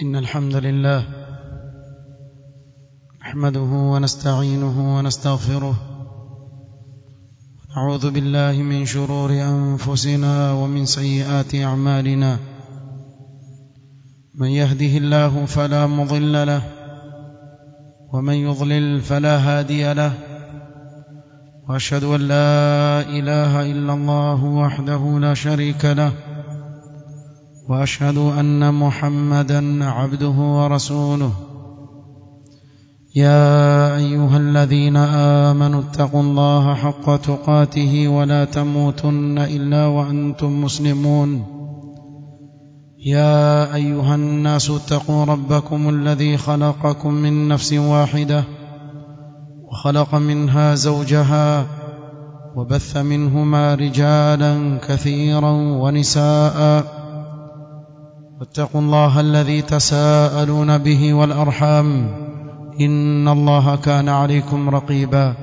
إن الحمد لله نحمده ونستعينه ونستغفره نعوذ بالله من شرور أنفسنا ومن سيئات أعمالنا من يهده الله فلا مضل له ومن يضلل فلا هادي له واشهد ان لا اله الا الله وحده لا شريك له واشهد ان محمدا عبده ورسوله يا ايها الذين امنوا اتقوا الله حق تقاته ولا تموتن الا وانتم مسلمون يا ايها الناس اتقوا ربكم الذي خلقكم من نفس واحده وخلق منها زوجها وبث منهما رجالا كثيرا ونساء واتقوا الله الذي تساءلون به والارحام ان الله كان عليكم رقيبا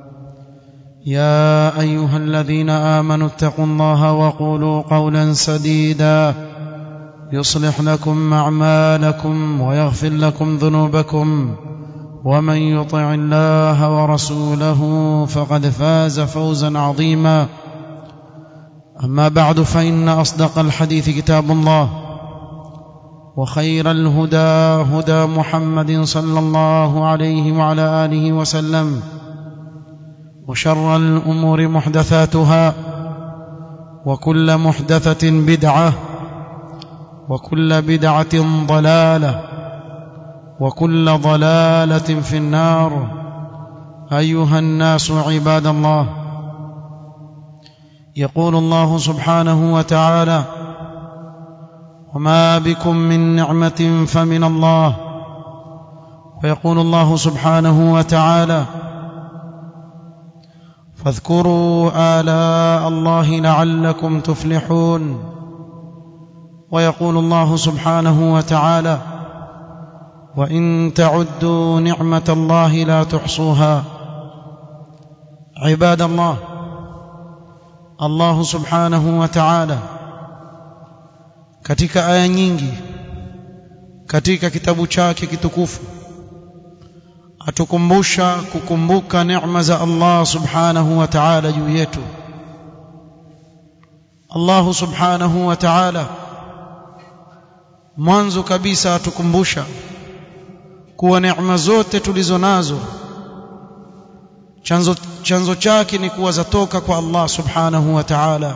يا ايها الذين امنوا اتقوا الله وقولوا قولا سديدا يصلح لكم اعمالكم ويغفر لكم ذنوبكم ومن يطع الله ورسوله فقد فاز فوزا عظيما اما بعد فان اصدق الحديث كتاب الله وخير الهدى هدى محمد صلى الله عليه وعلى اله وسلم وشر الامور محدثاتها وكل محدثه بدعه وكل بدعه ضلاله وكل ضلاله في النار ايها الناس عباد الله يقول الله سبحانه وتعالى وما بكم من نعمه فمن الله ويقول الله سبحانه وتعالى فاذكروا الاء الله لعلكم تفلحون ويقول الله سبحانه وتعالى وان تعدوا نعمه الله لا تحصوها عباد الله الله subhanahu wa ta'ala katika aya nyingi katika kitabu chake kitukufu atukumbusha kukumbuka neema za Allah subhanahu wa ta'ala juu yetu Allah subhanahu wa ta'ala mwanzo kabisa atukumbusha kuwa neema zote tulizo nazo chanzo chanzo chake ni kuwa zatoka kwa Allah subhanahu wa ta'ala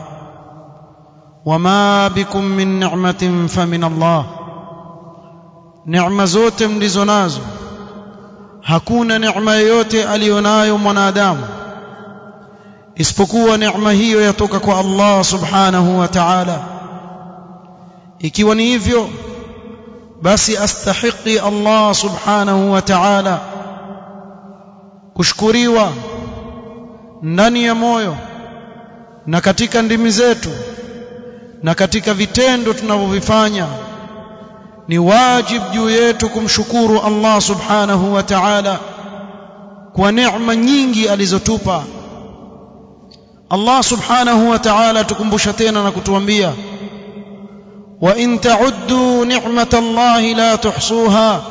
wama bikum min ni'matin famin Allah neema zote mlizo nazo hakuna neema yoyote aliyonayo mwanadamu isipokuwa neema hiyo yatoka kwa Allah subhanahu wa ta'ala ikiwa ni hivyo basi astahiqi Allah subhanahu wa ta'ala kushukuriwa ndani ya moyo na katika ndimi zetu na katika vitendo tunavyovifanya ni wajib juu yetu kumshukuru Allah subhanahu wa ta'ala kwa neema nyingi alizotupa Allah subhanahu wa ta'ala tukumbusha tena na kutuambia wa in ta'uddu ni'mata Allah la tuhsuha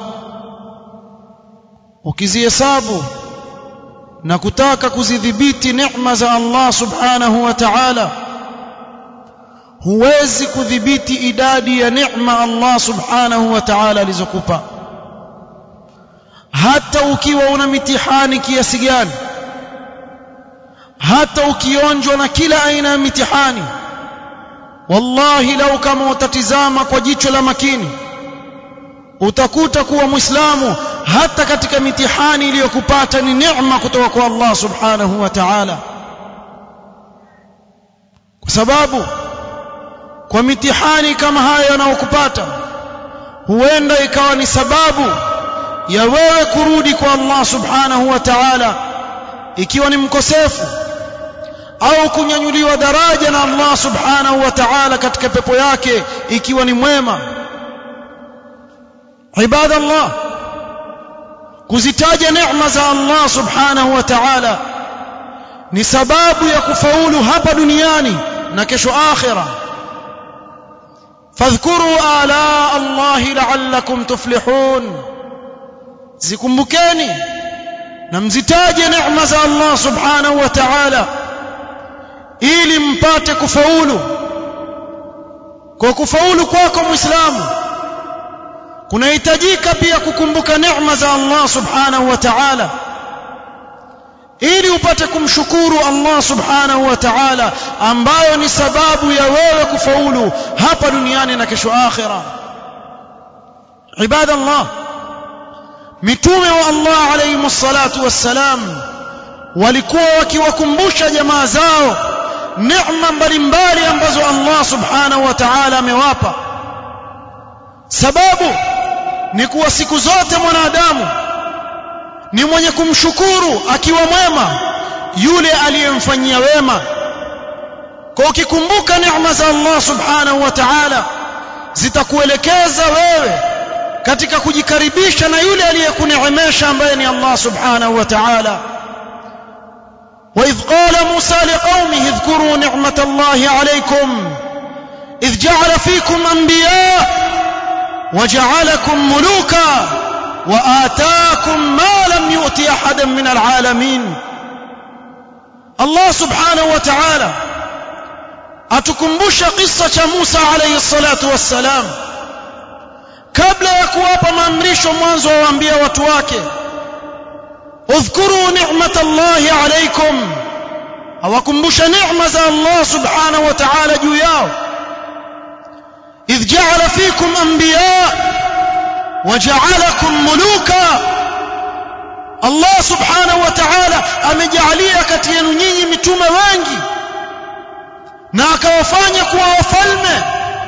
ukizihesabu na kutaka kuzidhibiti neema za Allah subhanahu wa ta'ala huwezi kudhibiti idadi ya neema Allah subhanahu wa ta'ala alizokupa hata ukiwa una mitihani kiasi gani hata ukionjwa na kila aina ya mitihani wallahi lau kama utatizama kwa jicho la makini utakuta kuwa muislamu hata katika mitihani iliyokupata ni neema kutoka kwa Allah subhanahu wa ta'ala kwa sababu kwa mitihani kama haya yanayokupata huenda ikawa ni sababu ya wewe kurudi kwa Allah subhanahu wa ta'ala ikiwa ni mkosefu au kunyanyuliwa daraja na Allah subhanahu wa ta'ala katika pepo yake ikiwa ni mwema ibada Allah kuzitaja neema za Allah subhanahu wa ta'ala ni sababu ya kufaulu hapa duniani na kesho akhira fadhkuru ala allahi la'allakum tuflihun zikumbukeni na mzitaje neema za Allah subhanahu wa ta'ala ili mpate kufaulu kwa kufaulu kwako muislamu kunahitajika pia kukumbuka neema za Allah subhanahu wa ta'ala ili upate kumshukuru Allah subhanahu wa ta'ala ambayo ni sababu ya wewe kufaulu hapa duniani na kesho akhira ibadallah mitume wa Allah alayhi salatu wassalam walikuwa wakiwakumbusha jamaa zao neema mbalimbali ambazo Allah subhanahu wa ta'ala amewapa sababu ni kuwa siku zote mwanadamu ni mwenye kumshukuru akiwa mwema yule aliyemfanyia wema kwa ukikumbuka neema za Allah subhanahu wa ta'ala zitakuelekeza wewe katika kujikaribisha na yule aliyekuneemesha ambaye ni Allah subhanahu wa ta'ala وإذ قال موسى لقومه اذكروا نعمة الله عليكم إذ جعل فيكم أنبياء وجعلكم ملوكا وآتاكم ما لم يؤت أحدا من العالمين الله سبحانه وتعالى أتكمبش قصة موسى عليه الصلاة والسلام kabla ya kuwapa maamrisho mwanzo waambia watu wake udhkuru ni'matallahi alaykum awakumbusha neema za Allah subhanahu wa ta'ala juu yao idh ja'ala fikum anbiya waja'alakum muluka Allah subhanahu wa ta'ala amejalia kati yenu nyinyi mitume wengi na akawafanya kuwa wafalme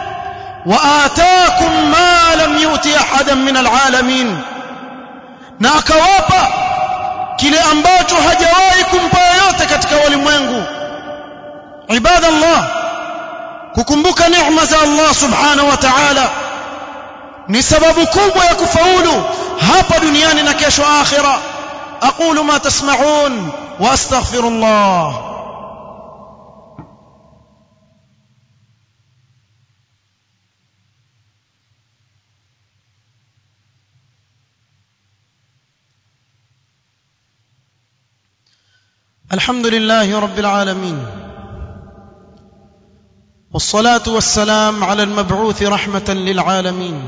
وآتاكم ما لم يؤت أحدا من العالمين na akawapa kile ambacho hajawahi kumpa yote katika walimwengu ibadallah kukumbuka neema za Allah subhanahu wa ta'ala ni sababu kubwa ya kufaulu hapa duniani na kesho akhira aqulu ma tasma'un wa astaghfirullah الحمد لله رب العالمين والصلاه والسلام على المبعوث رحمه للعالمين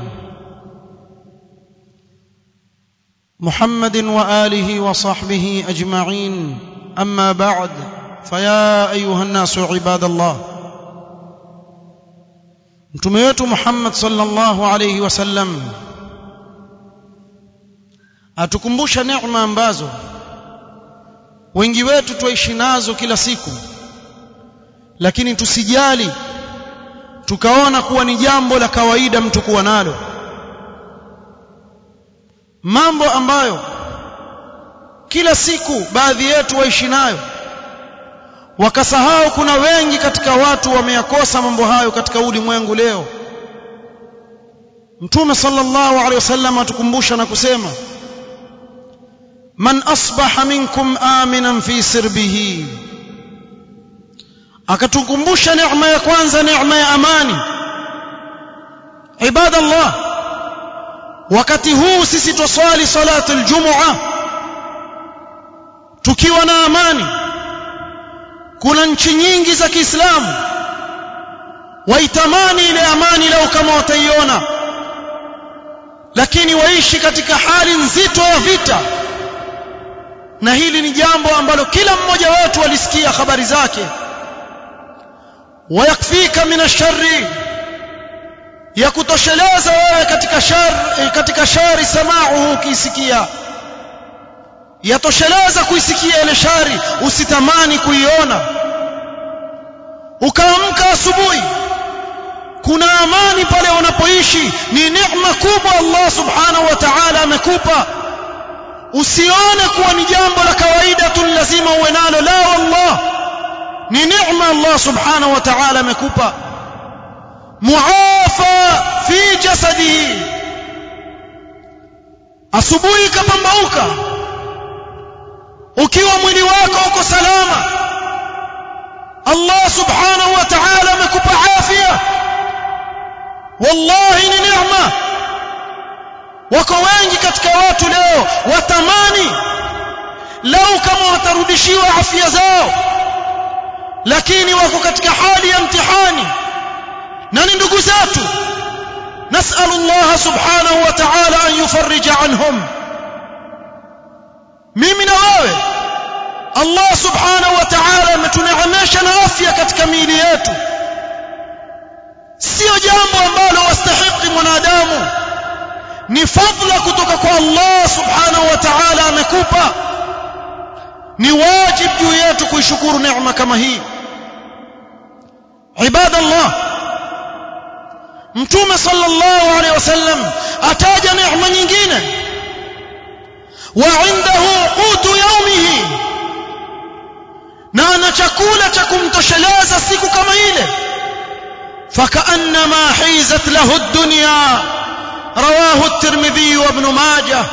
محمد واله وصحبه اجمعين اما بعد فيا ايها الناس عباد الله mtume wetu Muhammad sallallahu alayhi wasallam atukumbusha neema ambazo wengi wetu tuishi nazo kila siku lakini tusijali tukaona kuwa ni jambo la kawaida mtu kuwa nalo mambo ambayo kila siku baadhi yetu waishi nayo wakasahau kuna wengi katika watu wameyakosa mambo hayo katika ulimwengu leo mtume sallallahu alaihi wasallam atukumbusha na kusema man asbaha minkum aminan fi sirbihi akatukumbusha neema ya kwanza neema ya amani ibadallah wakati huu sisi tuswali salatu aljumua tukiwa na amani kuna nchi nyingi za Kiislamu waitamani ile amani leo kama wataiona lakini waishi katika hali nzito ya vita na hili ni jambo ambalo kila mmoja wetu alisikia habari zake wayakfika min sharri ya kutosheleza wewe katika shari katika shari samauhu ukisikia yatosheleza kuisikia ile shari usitamani kuiona ukaamka asubuhi kuna amani pale unapoishi ni neema kubwa Allah subhanahu wa ta'ala amekupa usione kuwa ni jambo la kawaida tu lazima uwe nalo la wallah ni neema Allah subhanahu wa ta'ala amekupa muafa fi jasadihi asubuhi kapambauka ukiwa mwili wako uko salama Allah subhanahu wa ta'ala amekupa afya wallahi ni neema wako wengi katika watu leo watamani lau kama watarudishiwa afya zao lakini wako katika hali ya mtihani na ni ndugu zetu نسأل الله سبحانه وتعالى أن يفرج عنهم mimi na wewe Allah subhanahu wa ta'ala ametuneemesha na afya katika miili yetu sio jambo ambalo wastahiki mwanadamu ni fadhila kutoka kwa Allah subhanahu wa ta'ala amekupa ni wajib juu yetu kuishukuru neema kama hii ibadallah mtume sallallahu alaihi wasallam ataja neema nyingine wa indahu qutu yaumihi na ana chakula cha kumtosheleza siku kama ile فكأنما حيزت له الدنيا رواه الترمذي وابن ماجه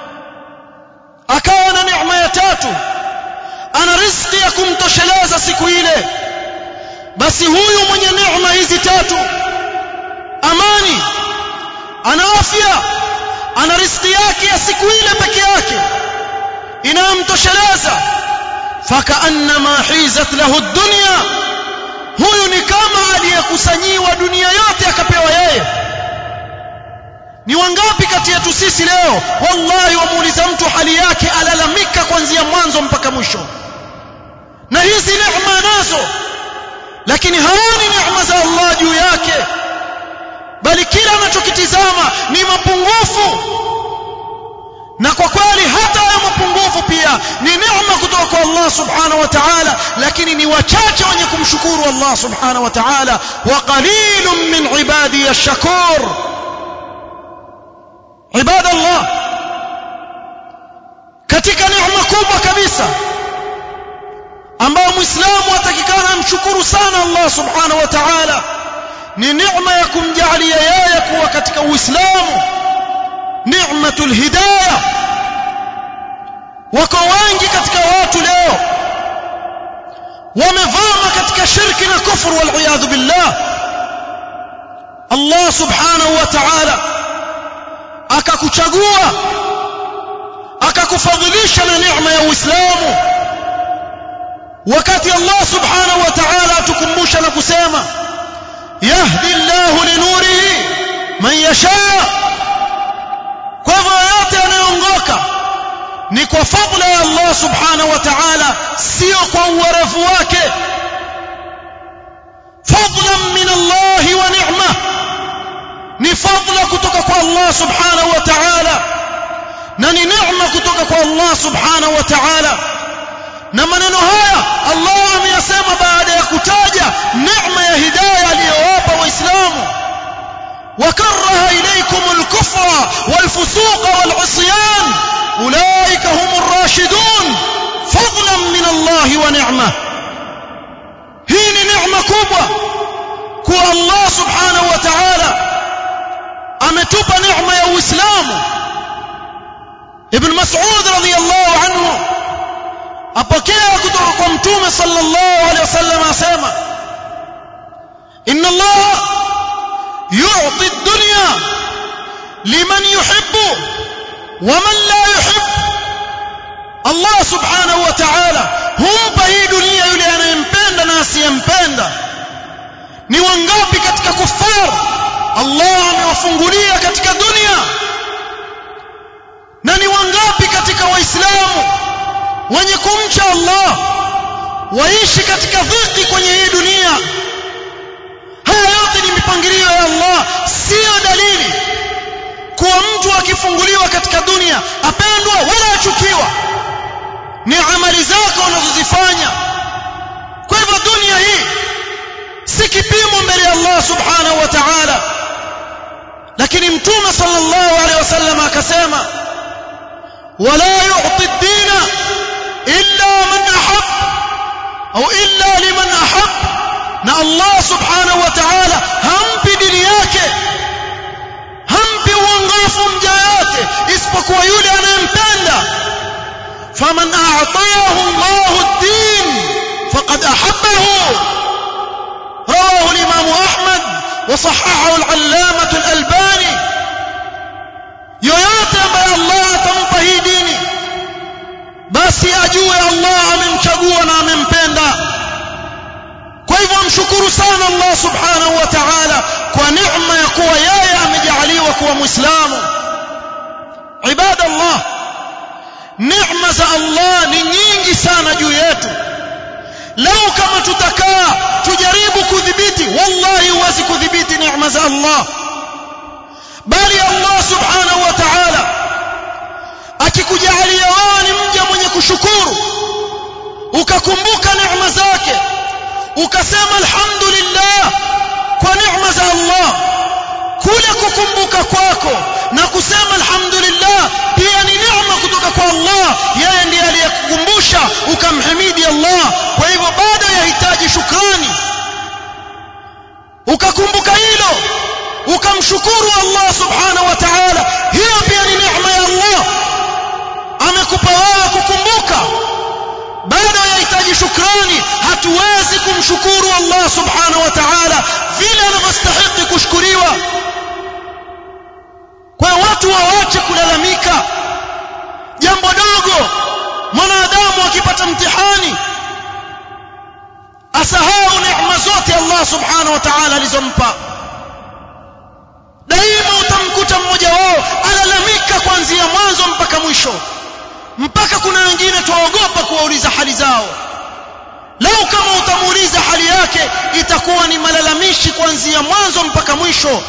akawa na neema ya tatu ana riziki ya kumtosheleza siku ile basi huyu mwenye neema hizi tatu amani ana afya ana riziki yake ya siku ile peke yake inayomtosheleza fakaannama hizat lahu dunya huyu ni kama aliyekusanyiwa dunia yote akapewa yeye ni wangapi kati yetu sisi leo wallahi wamuuliza mtu hali yake alalamika kuanzia mwanzo mpaka mwisho na hizi neema nazo lakini haoni neema za Allah juu yake bali kila anachokitizama ni mapungufu na kwa kweli hata hayo mapungufu pia ni neema kutoka kwa Allah subhanahu wa ta'ala lakini ni wachache wenye kumshukuru Allah subhanahu wa ta'ala wa qalilun min ibadi ash-shakur ibadallah katika neema kubwa kabisa ambayo muislamu atakikana amshukuru sana Allah subhanahu wa ta'ala ni neema ya kumjalia yeye kuwa katika uislamu ni'matul hidayah wako wengi katika watu leo wamevama katika shirki na kufuru wal billah Allah subhanahu wa ta'ala akakuchagua akakufadhilisha na neema ya Uislamu wakati Allah subhanahu wa ta'ala atukumbusha na kusema yahdi Allahu linurihi man yasha kwa hivyo yote yanayoongoka ni kwa fadhila ya Allah subhanahu wa ta'ala sio kwa uwerevu wake fadlan min Allah wa ni'ma ni fadla kutoka kwa Allah subhanahu wa ta'ala na ni neema kutoka kwa Allah subhanahu wa ta'ala na maneno haya Allah ameyasema baada ya kutaja neema ya hidayah aliyowapa waislamu وكره إليكم الكفر والفسوق والعصيان أولئك هم الراشدون فضلا من الله ونعمة هين نعمة كبوة كو الله سبحانه وتعالى أمتوب نعمة يا إسلام ابن مسعود رضي الله عنه أبكيه كتوك ومتوم صلى الله عليه وسلم أسامة إن الله يعطي الدنيا لمن يحب ومن لا يحب الله سبحانه وتعالى humpa hii dunia yule anayempenda na asiyempenda ni wangapi katika kufar Allah amewafungulia katika dunia na ni wangapi katika waislamu wenye kumcha Allah waishi katika dhiki kwenye hii dunia haya yote ni mipangilio ya Allah sio dalili kuwa mtu akifunguliwa katika dunia apendwa wala achukiwa ni amali zako unazozifanya kwa hivyo dunia hii si kipimo mbele ya Allah subhanahu wa ta'ala lakini mtume sallallahu alaihi wasallam akasema wala yu'ti ad-dina illa man ahab au illa liman ahab na Allah subhanahu wa ta'ala hampi dini yake hampi uongofu mja yote isipokuwa yule anayempenda faman a'tayahu Allahu ad-din faqad ahabbahu rawahu al-imam Ahmad وصححه العلامة الألباني yoyote ambaye Allah atampa hii dini basi ajue Allah amemchagua na amempenda kwa hivyo amshukuru sana Allah subhanahu wa ta'ala kwa neema ya kuwa yeye amejaliwa kuwa muislamu ibada Allah neema za Allah ni nyingi sana juu yetu lau kama tutakaa tujaribu kudhibiti wallahi huwezi kudhibiti neema za Allah bali Allah subhanahu wa ta'ala akikujalia wewe ni mja mwenye kushukuru ukakumbuka neema zake ukasema alhamdulillah kwa neema za Allah kule kukumbuka kwako na kusema alhamdulillah pia ni neema kutoka kwa Allah yeye ndiye aliyekukumbusha ukamhimidi Allah kwa hivyo bado yahitaji shukrani ukakumbuka hilo ukamshukuru Allah subhanahu wa ta'ala hiyo pia ni neema ya Allah amekupa wewe kukumbuka bado yahitaji shukrani hatuwezi kumshukuru Allah subhanahu wa ta'ala vile anavyostahili kushukuriwa kwa watu waache kulalamika jambo dogo mwanadamu akipata mtihani asahau neema zote Allah subhanahu wa ta'ala alizompa daima utamkuta mmoja wao alalamika kuanzia mwanzo mpaka mwisho mpaka kuna wengine tuwaogopa kuwauliza hali zao lau kama utamuuliza hali yake itakuwa ni malalamishi kuanzia mwanzo mpaka mwisho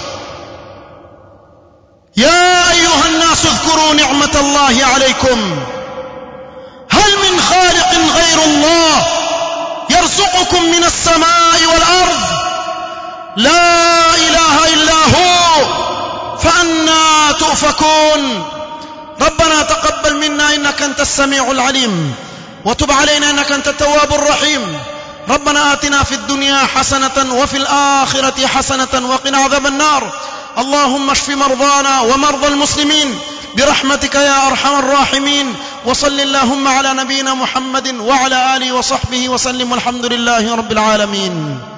يا أيها الناس اذكروا نعمة الله عليكم هل من خالق غير الله يرزقكم من السماء والأرض لا إله إلا هو فأنا تؤفكون ربنا تقبل منا إنك أنت السميع العليم وتب علينا إنك أنت التواب الرحيم ربنا آتنا في الدنيا حسنة وفي الآخرة حسنة وقنا عذاب النار اللهم اشف مرضانا ومرضى المسلمين برحمتك يا ارحم الراحمين وصل اللهم على نبينا محمد وعلى اله وصحبه وسلم والحمد لله رب العالمين